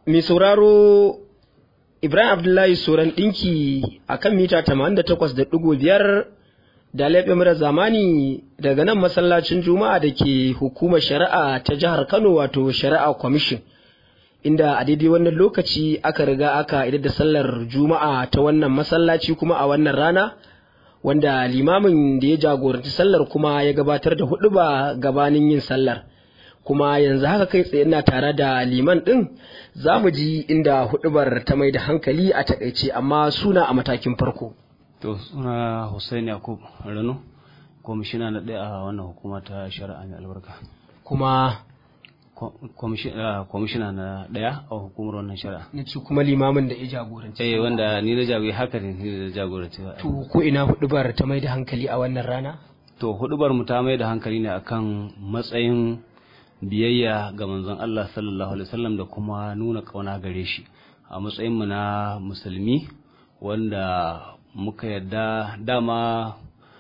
mai sauraro Ibrahim Abdullahi Soran ɗinki a kan mita 88.5 da laifin mara zamani daga nan masallacin Juma'a da ke hukumar shari'a ta jihar Kano wato shari'a kwamishin. Inda a daidai wannan lokaci aka riga aka idar da sallar Juma'a ta wannan masallaci kuma a wannan rana wanda limamin da ya jagoranci sallar kuma ya gabatar da huɗuba gabanin yin sallar. kuma yanzu haka kai tsaye ina tare da liman ɗin za mu ji inda hudubar ta mai da hankali a takaice amma suna a matakin farko. To suna Hussein Yakub Rano, kwamishina na ɗaya a wannan hukuma ta shari'a mai albarka. Kuma kwamishina na ɗaya a hukumar wannan shari'a. na ce kuma limamin da ya jagoranci. Eh wanda ni da jagoranci haka ne ni da jagoranci. To ko ina hudubar ta mai da hankali a wannan rana? To hudubar mu ta mai da hankali ne akan matsayin biyayya ga manzon Allah sallallahu alaihi wasallam da kuma nuna kauna gare shi a matsayin mu na musulmi wanda muka yadda dama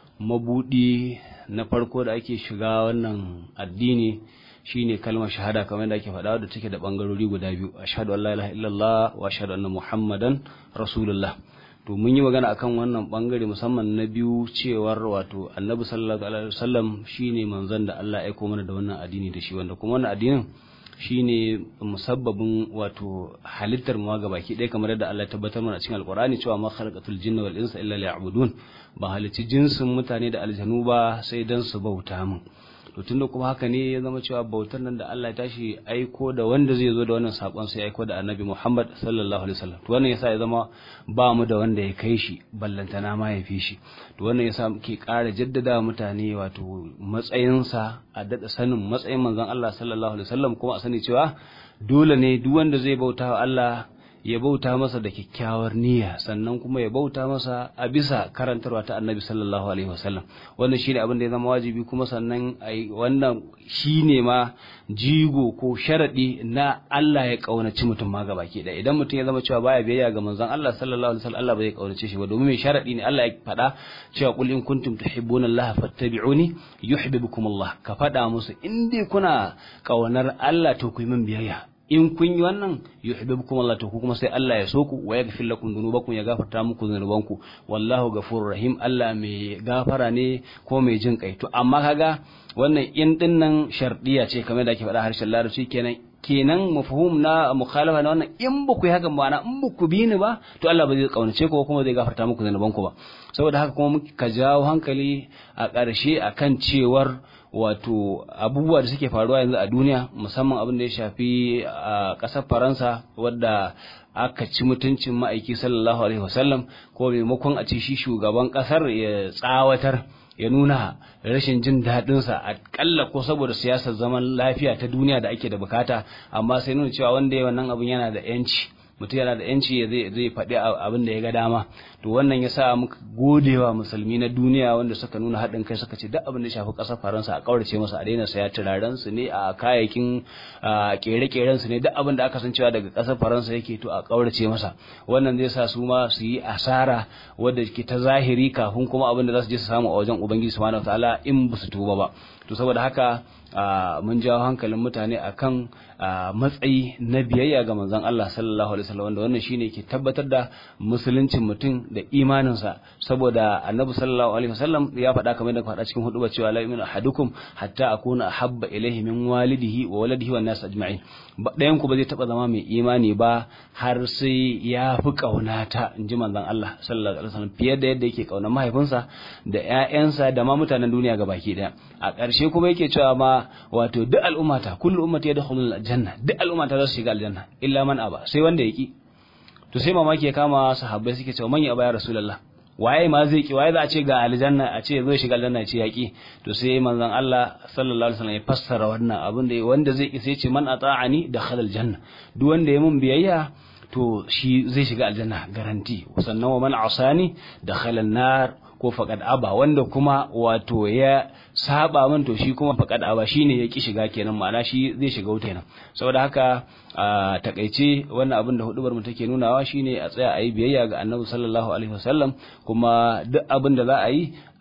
mabudi na farko da ake shiga wannan addini shine kalmar shahada kamar da ake faɗa da take da bangarori guda biyu ashhadu an la ilaha illallah wa ashhadu anna muhammadan rasulullah to mun yi magana akan wannan bangare musamman na biyu cewar wato annabi sallallahu alaihi wasallam shine manzon da Allah ya aiko mana da wannan addini da shi wanda kuma wannan addinin shine musabbabin wato halittar mu ga baki ɗaya kamar yadda Allah ya tabbatar mana cikin alqur'ani cewa ma khalaqatul jinna wal insa illa liya'budun ba halicci jinsin mutane da aljanu ba sai dan su bauta min to tunda kuma haka ne ya zama cewa bautar nan da Allah ya tashi aiko da wanda zai zo da wannan sakon sai aiko da Annabi Muhammad sallallahu alaihi wasallam to wannan yasa ya zama ba mu da wanda ya kai shi ballantana ma ya fi shi to wannan yasa muke ƙara jaddada mutane wato matsayinsa a dada sanin matsayin manzon Allah sallallahu alaihi wasallam kuma a sani cewa dole ne duk wanda zai bauta wa Allah ya bauta masa da kyakkyawar niyya sannan kuma ya bauta masa a bisa karantarwa ta annabi sallallahu alaihi wasallam wannan shine abin da ya zama wajibi kuma sannan ai wannan shine ma jigo ko sharadi na Allah ya kaunaci mutum ma gabaki da idan mutum ya zama cewa baya biyayya ga manzon Allah sallallahu alaihi wasallam Allah bai kaunace shi ba domin mai sharadi ne Allah ya faɗa cewa qul in kuntum tuhibbuna Allah fattabi'uni yuhibbukum Allah ka faɗa musu in dai kuna kaunar Allah to ku yi min biyayya in kun yi wannan yuhibbukum Allah to ku kuma sai Allah ya so ku wa yaghfir lakum dhunubakum ya gafarta muku dhunubanku wallahu ghafurur rahim Allah mai gafara ne ko mai jin kai to amma kaga wannan in din nan shardiya ce kamar da ake faɗa harshen larabci kenan kenan mafhum na mukhalafa na wannan in ba ku yi hakan ba na in ba ku bi ni ba to Allah ba zai kaunace ku kuma zai gafarta muku dhunubanku ba saboda haka kuma muka jawo hankali a ƙarshe akan cewar wato abubuwa da suke faruwa yanzu a duniya musamman abin da ya shafi a ƙasar faransa wadda aka ci mutuncin ma'aiki sallallahu alaihi wasallam ko maimakon a ci shi shugaban ƙasar ya tsawatar ya nuna rashin jin daɗinsa a ƙalla ko saboda siyasar zaman lafiya ta duniya da ake da bukata amma sai nuna cewa wanda ya wannan abin yana da 'yanci mutum yana da yanci ya zai faɗi abin da ya ga dama to wannan ya sa muka godewa musulmi na duniya wanda suka nuna haɗin kai suka ce duk abin da shafi ƙasar faransa a ƙaurace masa a daina saya turaren su ne a kayayyakin ƙere-ƙeren su ne duk abin da aka san cewa daga ƙasar faransa yake to a ƙaurace masa wannan zai sa su ma su yi asara wadda ke ta zahiri kafin kuma abin da za su je su samu a wajen ubangiji subhanahu wataala in ba su tuba ba to saboda haka mun jawo hankalin mutane akan matsayi na biyayya ga manzon Allah sallallahu alaihi wasallam wanda wannan shine ke tabbatar da musuluncin mutum da imaninsa saboda annabi sallallahu alaihi wasallam ya faɗa kamar da faɗa cikin hudu cewa la yu'minu ahadukum hatta akuna ahabba ilayhi min walidihi wa waladihi wan nas ajma'in ɗayan ku ba zai taba zama mai imani ba har sai ya fi kaunata inji manzon Allah sallallahu alaihi wasallam fiye da yadda yake kaunar mahaifinsa da ƴaƴansa da ma mutanen duniya gabaki daya a ƙarshe kuma yake cewa ma wato duk al'ummata kullu ummati yadkhulul aljanna duk al'ummata za su shiga aljanna illa man aba sai wanda yaki to sai mamaki ya kama sahabbai suke cewa manya aba ya rasulullah waye ma zai ki waye za a ce ga aljanna a ce zai shiga aljanna ya ce yaki to sai manzon Allah sallallahu alaihi wasallam ya fassara wannan abin da wanda zai ki sai ce man ata'ani dakhala aljanna duk wanda ya mun biyayya to shi zai shiga aljanna garanti sannan wa man asani dakhala an-nar ko faqad aba wanda kuma wato ya saba min to shi kuma faqad aba shine ya ki shiga kenan ma'ana shi zai shiga wuta kenan saboda haka a takaice wannan abin da hudubar mu take nunawa shine a tsaya a yi biyayya ga annabi sallallahu alaihi wasallam kuma duk abin da za a yi a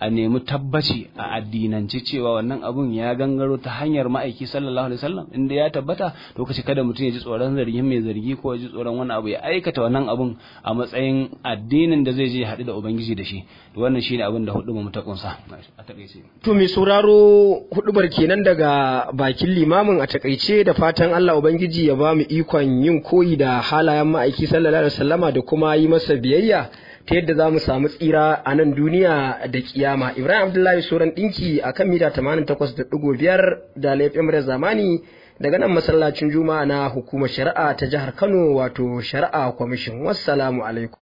a nemi tabbaci a addinance cewa wannan abun ya gangaro ta hanyar ma'aiki sallallahu alaihi wasallam inda ya tabbata to kace kada mutum ya ji tsoron zargin mai zargi ko ya ji tsoron wani abu ya aikata wannan abun a matsayin addinin da zai je ya haɗu da ubangiji da shi to wannan shine abin da hudu mu ta kunsa a takaice To mai sauraro hudubar kenan daga bakin limamin a takaice da fatan Allah Ubangiji ya ba mu ikon yin koyi da halayen ma'aiki sallallahu alaihi wasallama da kuma yi masa biyayya ta yadda za mu samu tsira a nan duniya da kiyama. Ibrahim Abdullahi Soran ɗinki a kan mita 88.5 da laifin zamani daga nan masallacin juma'a na hukumar shari'a ta jihar Kano wato shari'a kwamishin. Wassalamu alaikum.